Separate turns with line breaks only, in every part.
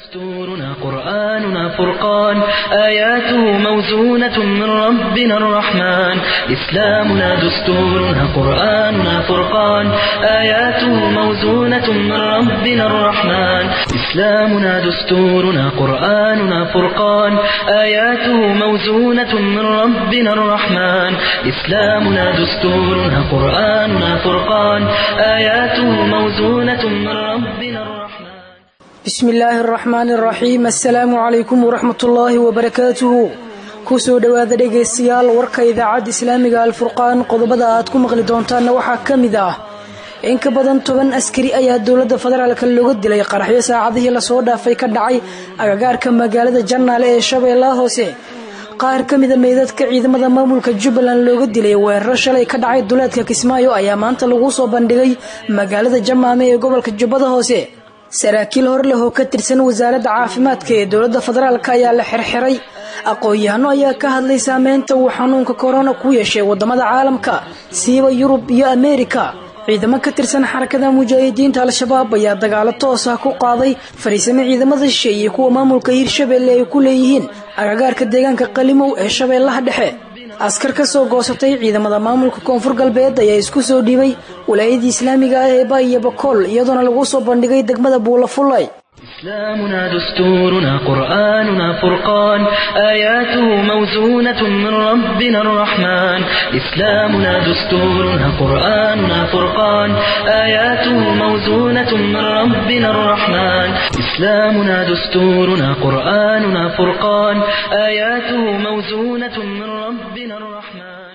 دستورنا قرآننا فرقان آياته موزونة من ربنا الرحمن إسلامنا دستورنا قرآننا فرقان آياته موزونة من ربنا الرحمن إسلامنا دستورنا قرآننا فرقان آياته موزونة من ربنا الرحمن إسلامنا دستورنا قرآننا فرقان آياته موزونة من ربنا الرحمن
bismi illaahi araxmaani araxiim assalaamu calaykum waraxmat ullaahi wabarakaatuhu kusoo dhowaada dhegaystayaal warka idaacadda islaamiga alfurqaan qodobada aad ku maqli doontaanna waxaa ka mid ah in ka badan toban askari ayaa dowladda federaalka looga dilay qaraxyo saacadihii lasoo dhaafay ka dhacay agagaarka magaalada jannaale ee shabeellaha hoose qaar ka mida meydadka ciidamada maamulka jubbaland looga dilay weeraro shalay ka dhacay duleedka kismaayo ayaa maanta lagu soo bandhigay magaalada jamaame ee gobolka jubbada hoose saraakiil hor leh oo ka tirsan wasaaradda caafimaadka ee dowladda federaalk ayaa la xirxiray aqoon-yahano ayaa ka hadlay saameynta uu xanuunka korona ku yeeshay wadamada caalamka siiba yurub iyo ameerika ciidamo ka tirsan xarakada mujaahidiinta al-shabaab ayaa dagaalo toos ah ku qaaday fariisame ciidamada shisheeye kuwa maamulka hirshabeelle ay ku leeyihiin agagaarka deegaanka qalimow ee shabeellaha dhexe askar ka soo goosatay ciidamada maamulka koonfur galbeed ayaa isku soo dhiibay walaayadii islaamiga ah ee baaiyo bakool iyadoona lagu soo bandhigay degmada buulafullay
إسلامنا دستورنا قرآننا فرقان آياته موزونة من ربنا الرحمن إسلامنا دستورنا قرآننا فرقان آياته موزونة من ربنا الرحمن إسلامنا دستورنا قرآننا فرقان آياته موزونة من ربنا الرحمن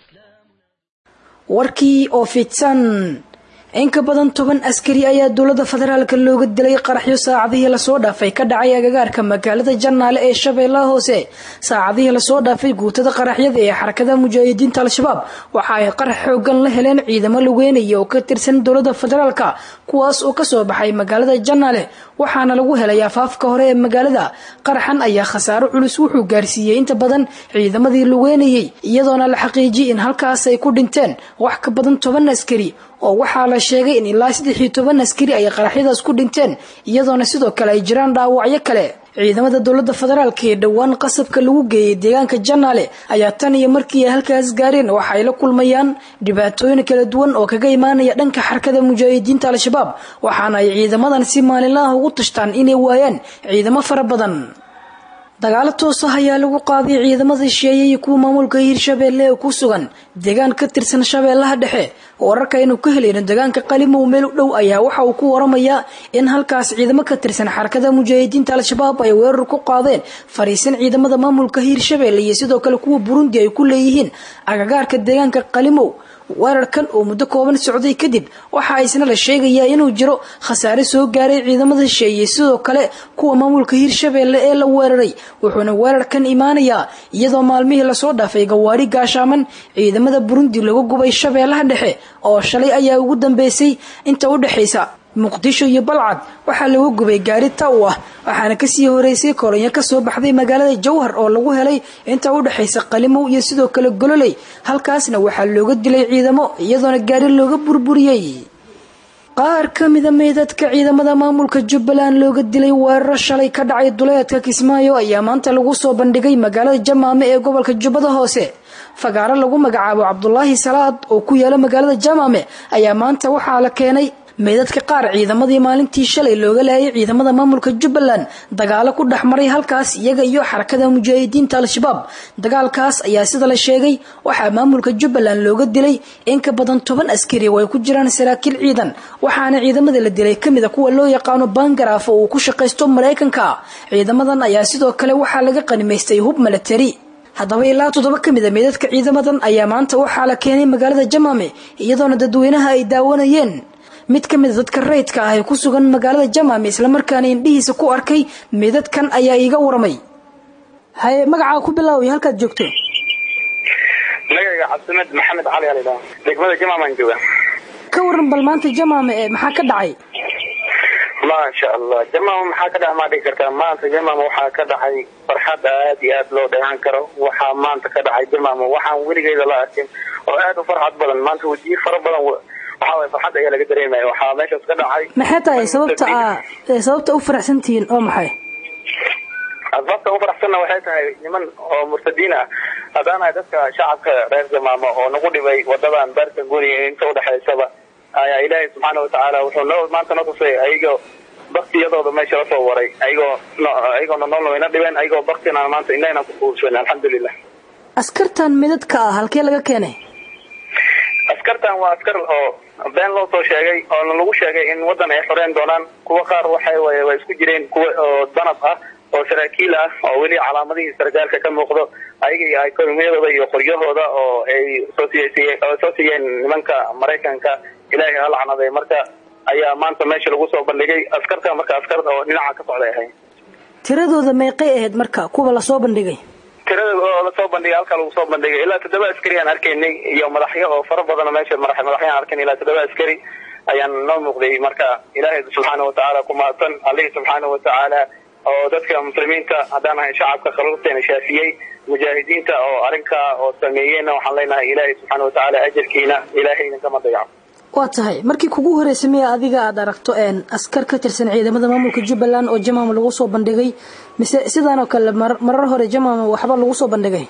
warkii oo fidsan in ka badan toban askari ayaa dowladda federaalka looga dilay qaraxyo saacadihii lasoo dhaafay ka dhacay agagaarka magaalada jannaale ee shabeellaha hoose saacadihii lasoo dhaafay guutada qaraxyada ee xarakada mujaahidiinta al-shabaab waxa ay qarax xoogan la heleen ciidamo lugeynaya oo ka tirsan dowladda federaalka kuwaas oo kasoo baxay magaalada jannaale waxaana lagu helay afaafka hore ee magaalada qaraxan ayaa khasaaro culus wuxuu gaarsiiyey inta badan ciidamadii lugeynayay iyadoona la xaqiijiyay in halkaas ay ku dhinteen wax ka badan toban askari oo waxaa la sheegay in ilaa saddex iyo toban askari ay qaraxyadaas ku dhinteen iyadoona sidoo kale ay jiraan dhaawacyo kale ciidamada dowladda federaalka ee dhowaan qasabka lagu geeyay deegaanka jannaale ayaa tan iyo markii ay halkaas gaareen waxa ay la kulmayaan dhibaatooyin kala duwan oo kaga imaanaya dhanka xarkada mujaahidiinta al-shabaab waxaana ay ciidamadan si maalinlaha ugu tashtaan inay waayaan ciidamo fara badan dagaalo toos ah ayaa lagu qaaday ciidamada shisheeye iyo kuwa maamulka hirshabeelle ee ku sugan deegaan ka tirsan shabeellaha dhexe wararka aynu ka helayno deegaanka qalimow meel u dhow ayaa waxa uu ku waramayaa in halkaas ciidamo ka tirsan xarakada mujaahidiinta al-shabaab ay weerar ku qaadeen fariisan ciidamada maamulka hirshabeelle iyo sidoo kale kuwa burundi ay ku leeyihiin agagaarka deegaanka qalimow weerarkan oo muddo kooban socday kadib waxa isna la sheegayaa inuu jiro khasaare soo gaaray ciidamada shisheeye sidoo kale kuwa maamulka hirshabeelle ee la weeraray wuxuuna weerarkan imaanayaa iyadoo maalmihii lasoo dhaafay gawaari gaashaaman ciidamada burundi lagu gubay shabeellaha dhexe oo shalay ayaa ugu dambeysay inta u dhexaysa muqdisho iyo balcad waxaa lagu gubay gaari taw ah waxaana kasii horeysay kolonyo kasoo baxday magaalada jowhar oo lagu helay inta u dhexaysa qalimow iyo sidoo kale gololey halkaasna waxaa looga dilay ciidamo iyadoona gaari looga burburiyey qaar ka mida meydadka ciidamada maamulka jubbaland looga dilay weeraro shalay ka dhacay duleedka kismaayo ayaa maanta lagu soo bandhigay magaalada jamaame ee gobolka jubbada hoose fagaaro lagu magacaabo cabdulaahi salaad oo ku yaala magaalada jamaame ayaa maanta waxaa la keenay meydadka qaar ciidamadii maalintii shalay looga laayay ciidamada maamulka jubbaland dagaalo ku dhex maray halkaas iyaga iyo xarakada mujaahidiinta al-shabaab dagaalkaas ayaa sida la sheegay waxaa maamulka jubbaland looga dilay in ka badan toban askari oo ay ku jiraan saraakiil ciidan waxaana ciidamada la dilay kamida kuwa loo yaqaano bangaraaf oo uu ku shaqaysto maraykanka ciidamadan ayaa sidoo kale waxaa laga qanimaystay hub milatari haddaba ilaa toddoba ka mid a meydadka ciidamadan ayaa maanta waxaa la keenay magaalada jamaame iyadoona dadweynaha ay daawanayeen mid ka mid a dadka rayidka ah ee ku sugan magaalada jamaame islamarkaana indhihiisa ku arkay meydadkan ayaa iiga waramay haye magacaa ku bilaaway halkaad joogto
magayga cabdimed maxamed cali alidha degmada jamaamaan jooga
ka waran bal maanta jamaame ee maxaa ka dhacay
maasha allah jamaama maxaa ka dhaca maa dhigi kartaa maanta jamaama waxaa ka dhacay farxad aad iyo aad loo dheehan karo waxaa maanta ka dhacay jamaama waxaan weligeeda la arkin oo aad u farxad badan maanta wajiir fara badan waxaa waye farxad ayaa laga dareemaya waxaa meeshaas ka dhacay
maxay tahay sababta aa sababta u faraxsantihiin oo maxay
asbaabta u faraxsanna waxay tahay niman oo murtadiin ah haddaanahay dadka shacabka reer jamaamo oo nagu dhibay wadadan beerta guriga inta udhexaysaba ayaa ilaahay subxaana watacaala wuxuu noo maanta noo tusay ayagoo baktiyadooda meesha lasoo waray ayagoo ayagoona noolna wayna dhibeen ayagoo baktina maanta indhahna ku kuubsan alxamdulilah
askartan midadka ah halkee laga keenay
askartan waa askar oo been loo soo sheegay oo lagu sheegay in wadan ay xoreyn doonaan kuwa qaar waxay way way isku jireen kuwa oo danab ah oo saraakiil ah oo weli calaamadihii sargaalka ka muuqdo ayaga iyo ekonomiyadooda iyo qoryahooda oo ay soo siiyey soo siiyeen nimanka maraykanka ilaahay ha lacnaday marka ayaa maanta meesha lagu soo bandhigay askarta marka askar oo dhinaca ka socday ahayd
tiradooda meeqay ahayd marka kuwa lasoo bandhigay
tirada oo lasoo bandhigay halka lagu soo bandhigay ilaa toddoba askari aan arkaynay iyo madaxyo oo fara badan meesha madaxyaan arkayn ilaa toddoba askari ayaan noo muuqday marka ilaahay subxaana watacaala ku mahadsan allihii subxaana watacaala oo dadka muslimiinta haddaan ahay shacabka khaluuqteena shaafiyey mujaahidiinta oo arrinkaa oo sameeyeyna waxaan leenahay ilaahay subxaana watacaala ajarkiina ilaahay idinkama dayaco
waa tahay markii kugu horreysay miya adiga aada aragto askar ka tirsan ciidamada maamulka jubbaland oo jamam lagu soo bandhigay mise sidaan oo kale marar hore jamam waxba lagu soo bandhigay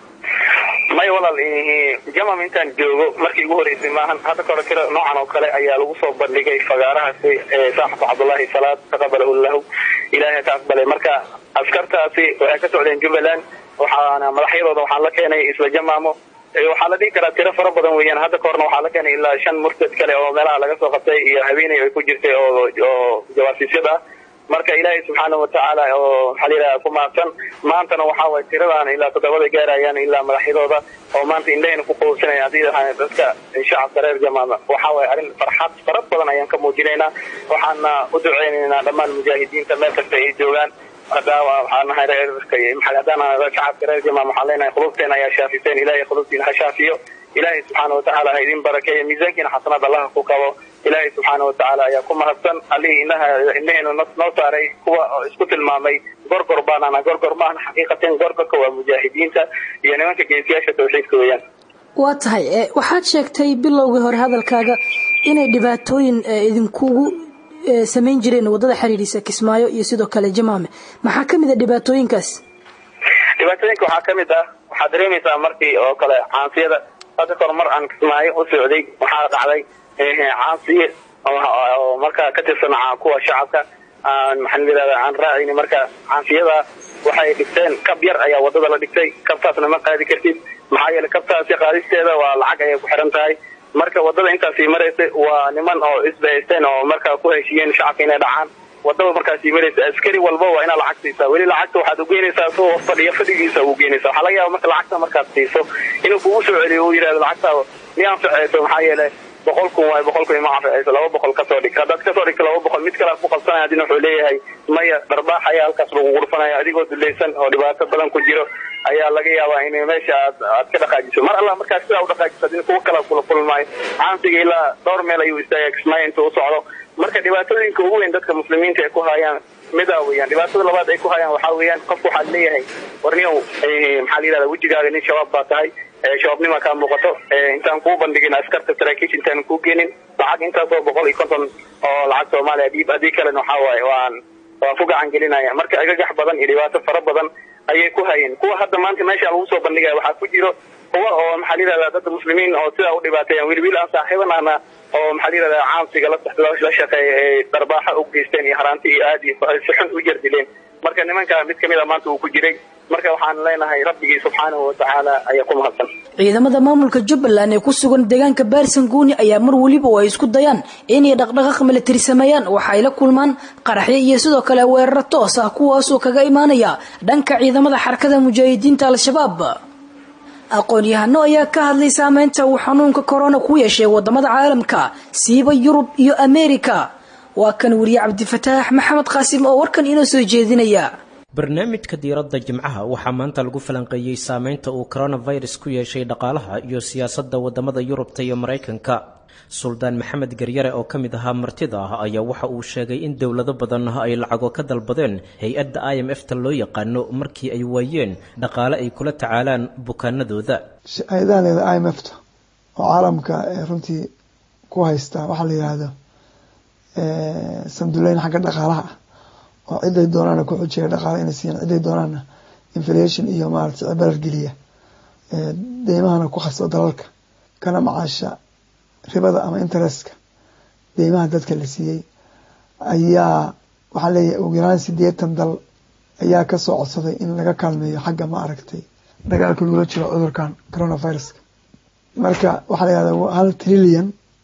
may walaal jamam intaan joogo markii ugu horeysay maahan hadda kore tira noocan oo kale ayaa lagu soo bandhigay fagaarahaasi saaxibka cabdullaahi salaad taqabalahu lahu ilaahay ka aqbalay marka askartaasi waxay ka socdeen jubbaland waxaana madaxyadooda waxaan la keenay isla jamaamo waxaa la dhihi karaa tiro fara badan weeyaan hadda kahorna waxaa la keenay ilaa shan murtad kale oo meelaha laga soo qabtay iyo haweeney ay ku jirtay oo oo jawaasiisyada ah marka ilaahay subxaana watacaala oo maxaa layidhaha ku mahadsan maantana waxaa waye tiradaan ilaa toddobada gaarayaan ilaa madaxyadooda oo maanta indhahayna ku qowsanaya haddii ahaan dadka shacabka reer jamaama waxaa waye arrin farxad fara badan ayaan ka muujinaynaa waxaana u duceynaynaa dhammaan mujaahidiinta meel kasta ay joogaan hadaan shacabka reer jamaam waxaan leenahay qulubteena ayaa shaafiseen ilaahay qulubtiina ha shaafiyo ilaahay subxaana watacaala ha idin barakeeyo miisaankiina xasanad allaha ku qabo ilaahay subxaana watacaala ayaa ku mahadsan allihii indhaha indhaheenu noo saaray kuwa isku tilmaamay gorgor baanana gorgor maahna xaqiiqateen gorgorka waa mujaahidiinta iyo nimanka geesiyaasha tawxiidka weeyaan
waa tahay waxaad sheegtay bilowgii hore hadalkaaga inay dhibaatooyin idinkugu samayn jireen wadada xiriirisa kismaayo iyo sidoo kale jamaame maxaa ka mid a dhibaatooyinkaas
dhibaatooyinka waxaa ka mid ah waxaad dareemaysaa markii oo kale caansiyada hadda kahor mar aan kismaayo u socday waxaa dhacday caansiye oo markaa ka tirsan kuwa shacabka aan maxaan yidhahdaa aan raacayni marka caansiyada waxay dhigteen kab yar ayaa wadada la dhigtay kabtaasna ma qaadi kartid maxaa yeelay kabtaasi qaadisteeda waa lacag ayay ku xiran tahay marka wadada intaasii maraysay waa niman oo isbahaysteen oo markaa ku heshiiyeen shacabka inay dhacaan wadada markaasii maraysa askari walba waa inaad lacag siisaa weli lacagta waxaad ugeynaysaa soo fadhiya fadhigiisa ugeynaysa waxaa laga yaaba marka lacagta markaad siiso inuu kugu soo celiyo uu yidhahdo lacagta mi anficayso maxaa yeelay boqol kun waay boqol kun ima anficayso laba boqol kasoo dhig haddaad kasoo dhigto laba boqol mid kale aad ku qabsanaya adina wuxuu leeyahay maya dharbaax ayaa halkaas lagu gurfanaya adigoo dulaysan oo dhibaato badan ku jiro ayaa laga yaabaa in meesha aad aad ka dhaqaajiso mar alla markaas sidaa u dhaqaajiso adina kuwa kala kula kulmaayo caansiga ilaa dhowr meel ayuu istaaga kismaayo intuu u socdo marka dhibaatooyinka ugu weyn dadka muslimiinta ay ku hayaan midaa weeyaan dhibaatada labaad ay ku hayaan waxaa weeyaan qofku waxaad leeyahay warniyow maxaa la yidhahda wejigaaga nin shabaab baa tahay shabaabnima kaa muuqato intaan kuu bandhigin askarta saraakiisha intaan kuu geenin lacag intaasoo boqol iyo konton oo lacag soomaaliya dhiib haddii kalena waxaa waaye waan waan ku gacan gelinaya marka agagax badan iyo dhibaato fara badan ayay ku hayeen kuwa hadda maanta meesha lagu soo bandhigaya waxaa ku jiro kuwa oo maxaa la yidhahdaa dadka muslimiin oo sidaa u dhibaateeyaan wiil wiil aan saaxiibanahna oo maxaa la yidhahdaa caansiga la shaqeeya ee darbaaxa u geysteen iyo haraanti iyo aad iyo si xun u jardileen marka nimanka mid kamid a maanta uu ku jiray marka waxaan leenahay rabbigii subxaanahu watacaala ayaa ku mahadsan
ciidamada maamulka jubbaland ee ku sugan deegaanka baarsan guuni ayaa mar weliba oo ay isku dayaan inay dhaqdhaqaaq milatari sameeyaan waxa ay la kulmaan qaraxyo iyo sidoo kale weeraro toos ah kuwaasoo kaga imaanaya dhanka ciidamada xarakada mujaahidiinta al-shabaab aqoon-yahano ayaa ka hadlay saameynta uu xanuunka korona ku yeeshay wadamada caalamka siiba yurub iyo ameerika waa kan weriye cabdifataax maxamed qaasim oo warkan inoo soo jeedinaya
barnaamijka diiradda jimcaha waxaa maanta lagu falanqeeyey saameynta uu coronavirus ku yeeshay dhaqaalaha iyo siyaasadda wadamada yurubta iyo maraykanka suldaan maxamed garyare oo ka mid ahaa martida ah ayaa waxa uu sheegay in dowlado badan ay lacago ka dalbadeen hay-adda i m f ta loo yaqaano markii ay waayeen dhaqaale ay kula tacaalaan bukaanadooda
hay-adaha leeda i m f ta oo caalamka runtii ku haystaa waxaa la yidhaahdo sanduleyn xagga dhaqaalaha ah oo ciday doonaana ku xujiya dhaqaala inay siiyaan ciday doonaana inflation iyo maarata cibarar geliya deymahana ku khasbo dalalka kana macaasha ribada ama interestka deymaha dadka la siiyey ayaa waxaa leeyahay ugu yaraan sideetan dal ayaa kasoo codsaday in laga kaalmeeyo xagga ma aragtay dagaalka lagula jiro cudurkan coronaviruska marka waxaa la yihahda hal trillion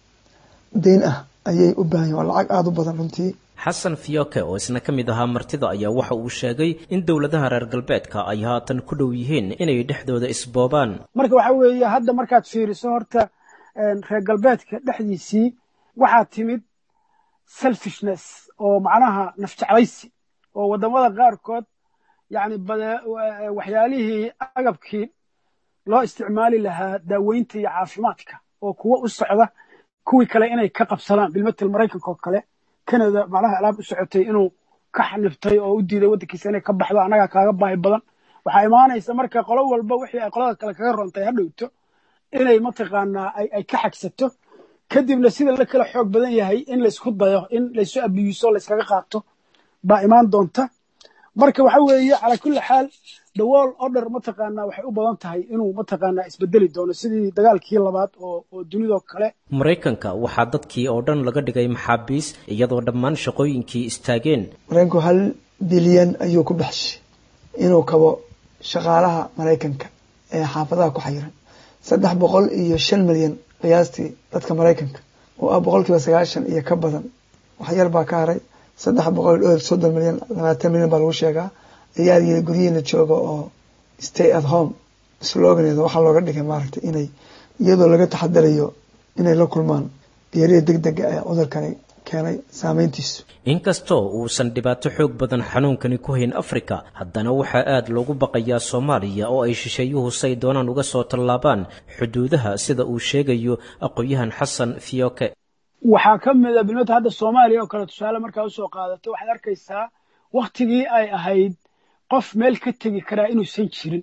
deyn ah ayay u baahan yihin waa lacag aada u badan runtii
xasan fiyoke oo isna ka mid ahaa martida ayaa waxa uu sheegay in dowladaha reer galbeedka ay haatan ku dhow yihiin inay dhexdooda isboobaan
marka waxaa weeye hadda markaad fiiriso horta reer galbeedka dhexdiisii waxaa timid selfishness oo macnaha nafjeclaysi oo waddamada qaarkood yacni bade waxyaalihii agabkii loo isticmaali lahaa daaweynta iyo caafimaadka oo kuwo u socda kuwii kale inay ka qabsadaan bilmatel maraykanka oo kale canada macnaha alaab u socotay inuu ka xaniftay oo u diiday waddankiisa inay ka baxdo annagaa kaaga baahi badan waxaa imaanaysa marka qolo walba wixii ay qolada kale kaga rontay ha dhowto inay mataqaanaa ay ka xagsato kadibna sida la kala xoog badan yahay in laysku dayo in laysu abiyuuso layskaga qaato baa imaan doonta marka waxa weeye calaa kulli xaal the wall order mataqaanaa waxay u badan tahay inuu mataqaanaa isbedeli doono sidii dagaalkii labaad oo oo dunidoo kale
maraykanka waxaa dadkii oo dhan laga dhigay maxaabiis iyadoo dhammaan shaqooyinkii istaageen
maraykanku hal bilyan ayuu ku baxshay inuu kabo shaqaalaha maraykanka ee xaafadaha ku xayiran saddex boqol iyo shan milyan qiyaastii dadka maraykanka oo ah boqol kiiba sagaashan iyo ka badan waxyar baa ka haray saddex boqol iyo soddon milyan labaatan milyan baa lagu sheegaa ayaa yiri guryihiina jooga oo stay at home sloganeeda waxaa looga dhigay maaragtay inay iyadoo laga taxadarayo inay la kulmaan geerida deg dega ee cudurkani keenay saameyntiisu
inkastoo uusan dhibaato xoog badan xanuunkani ku hayn afrika haddana waxaa aada loogu baqayaa soomaaliya oo ay shisheeyuhu say doonaan uga soo tallaabaan xuduudaha sida uu sheegayo aqoon-yahan xasan fiyoke
waxaa ka mid a bilmata hadda soomaaliya oo kale tusaale markaa usoo qaadato waxaad arkaysaa waktigii ay ahayd qof meel ka tegi karaa inuusan jirin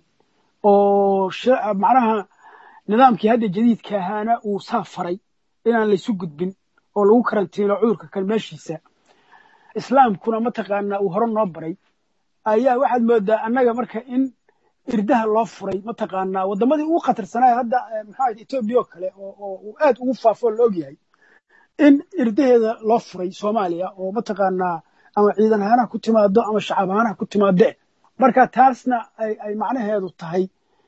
oo macnaha nidaamkii hadda jadiidka ahaana uu saa faray inaan laysu gudbin oo lagu karantiino cudurka kan meeshiisa islaamkuna mataqaanaa uu hore noo baray ayaa waxaad moodaa annaga marka in irdaha loo furay mataqaanaa waddamadii ugu khatarsanaayo hadda maxaa etoobiya oo kale oo uu aad ugu faafo la ogyahay in irdaheeda loo furay soomaaliya oo mataqaanaa ama ciidan ahaanaha ku timaado ama shacab ahaanaha ku timaade marka taasna ay macnaheedu tahay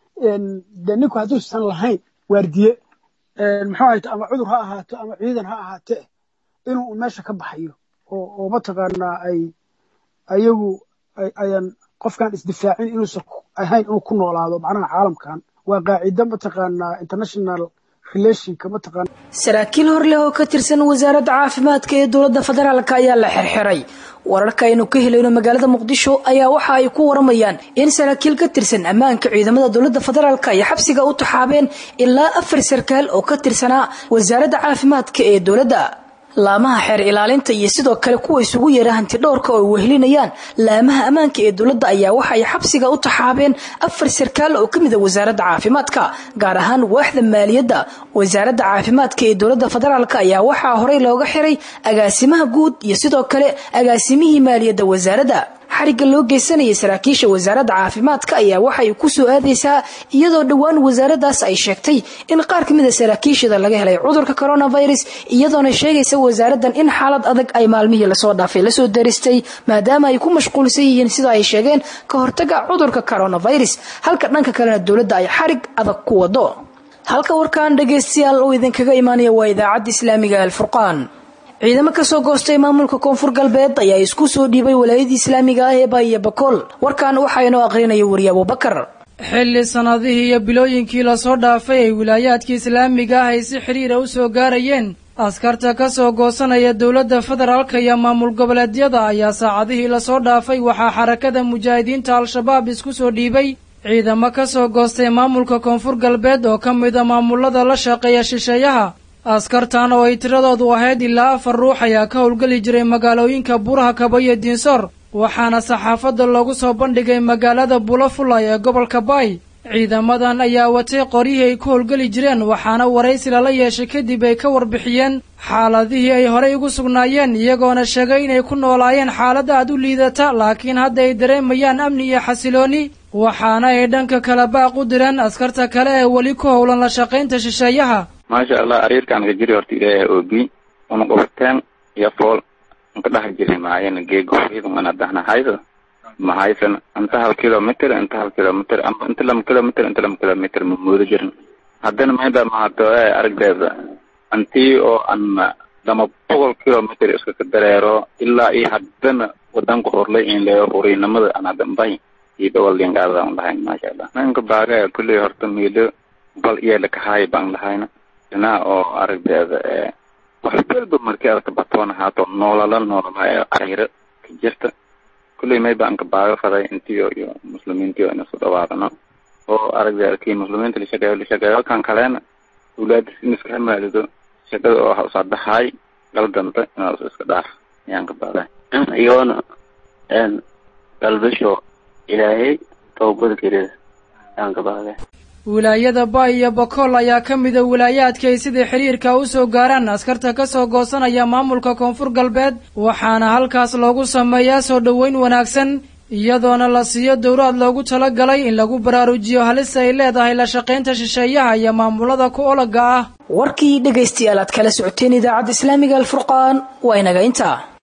de ninku hadduusan lahayn waardiye muxuu ahayt ama cudur ha ahaato ama ciidan ha ahaatee inuu meesha ka baxayo oo mataqaanaa ay ayagu ayan qofkan isdifaacin inuusan ahayn inuu ku noolaado macnaha caalamkan waa qaacido mataqaanaa international relationka mataqaana
saraakiil hor leh oo ka tirsan wasaaradda caafimaadka ee dowladda federaalka ayaa la xirxiray wararka aynu ka helayno magaalada muqdisho ayaa waxa ay ku waramayaan in saraakiil ka tirsan ammaanka ciidamada dowladda federaalk ay xabsiga u taxaabeen ilaa afar sarkaal oo ka tirsanaa wasaaradda caafimaadka ee dowladda laamaha xeer ilaalinta iyo sidoo kale kuwa isugu yeera hanti dhowrka oo wehelinayaan laamaha ammaanka ee dowladda ayaa waxay xabsiga u taxaabeen afar sarkaal oo kamid a wasaaradda caafimaadka gaar ahaan waaxda maaliyadda wasaaradda caafimaadka ee dowladda federaalk ayaa waxaa horey looga xiray agaasimaha guud iyo sidoo kale agaasimihii maaliyadda wasaaradda xarigga loo geysanayay saraakiisha wasaaradda caafimaadka ayaa waxay ku soo aadaysaa iyadoo dhowaan wasaaraddaas ay sheegtay in qaar ka mid a saraakiishada laga helay cudurka coronavirus iyadoona sheegaysa wasaaraddan in xaalad adag ay maalmihii lasoo dhaafay lasoo daristay maadaama ay ku mashquulsan yihiin sida ay sheegeen ka hortaga cudurka coronavirus halka dhanka kalena dowladda ay xarig adag ku wado halka warkan dhagaystayaal uu idinkaga imaanaya waa idaacadda islaamiga alfurqaan ciidamo kasoo goostay maamulka koonfur galbeed ayaa isku soo dhiibay walaayadii islaamiga ah ee baaiyo bakool warkan waxaa inoo aqrinaya weriye abubakar
xilli sannadihii iyo bilooyinkii lasoo dhaafay ay wilaayaadkii islaamiga ah ay si xidhiira u soo gaarayeen askarta ka soo goosanaya dowladda federaalka iyo maamul goboleedyada ayaa saacadihii lasoo dhaafay waxaa xarakada mujaahidiinta al-shabaab isku soo dhiibay ciidamo ka soo goostay maamulka koonfur galbeed oo ka mid a maamulada la shaqeeya shisheeyaha askartan oo ay tiradoodu ahayd ilaa afar ruux ayaa ka howlgeli jiray magaalooyinka buraha kaba iyo diinsoor waxaana saxaafadda loogu soo bandhigay magaalada bulafulay ee gobolka baay ciidamadan ayaa watay qoryihii ay ku howlgeli jireen waxaana waraysi lala yeeshay kadib ay ka warbixiyeen xaaladihii ay horey ugu sugnaayeen iyagoona sheegay inay ku noolaayeen xaalad aad u liidata laakiin hadda ay dareemayaan amni iyo xasilooni waxaana ay dhanka kale baaq u direen askarta kale ee weli ku howlan la shaqaynta shisheeyaha
maasha allah ariirkaan ka jiri horta ilaahay oogi una qofateen iyo fool nka dhaha jiri maayana geegofeydun ana dahna haydo mahaysan inta hal kilometer inta hal kilometer amba inta lama kilometer inta lama kilometer ma moodo jirin haddana mayda mahato ee aragdeeda antii oo an lama boqol kilometer iska ka dareero ilaa iyo haddana wadanka horlay in leeyo huriinimada an hadda mbay iyo dhowal lingaada an lahayn maasha allah nanka baaga kulley horta miilo bal iyala kahaay baan lahayna dinaa oo aragdeeda ee wax walba markii aad ka batoona haato noolala noolala ee ariiro ka jirta kulley may baan ka baaga faday intiyo iyo muslimiintiyo ina su dhawaadano oo aragdeeda kii muslimiinta la shaqeeyo la shaqeeyo kan kalena awlaadis in iska hamaalido shaqada oo ha usaadahaay galdanta inaad iska dhaaf ayaan ka baaday
iyoona een galbasho ilaahay toobada kelida ayaan ka baaday
wilaayada ba iyo bakool ayaa ka mida wilaayaadka ay sidai xiriirka u soo gaaraan askarta ka soo goosanaya maamulka koonfur galbeed waxaana halkaas loogu sameeyaa soo dhoweyn wanaagsan iyadoona la siiyo dowraad loogu talagalay in lagu baraarujiyo halista ay leedahay la shaqaynta shisheeyaha iyo maamulada ku olaga ah
warkii dhegaystayaal aad kala socoteen idaacadda islaamiga alfurqaan waa inaga intaa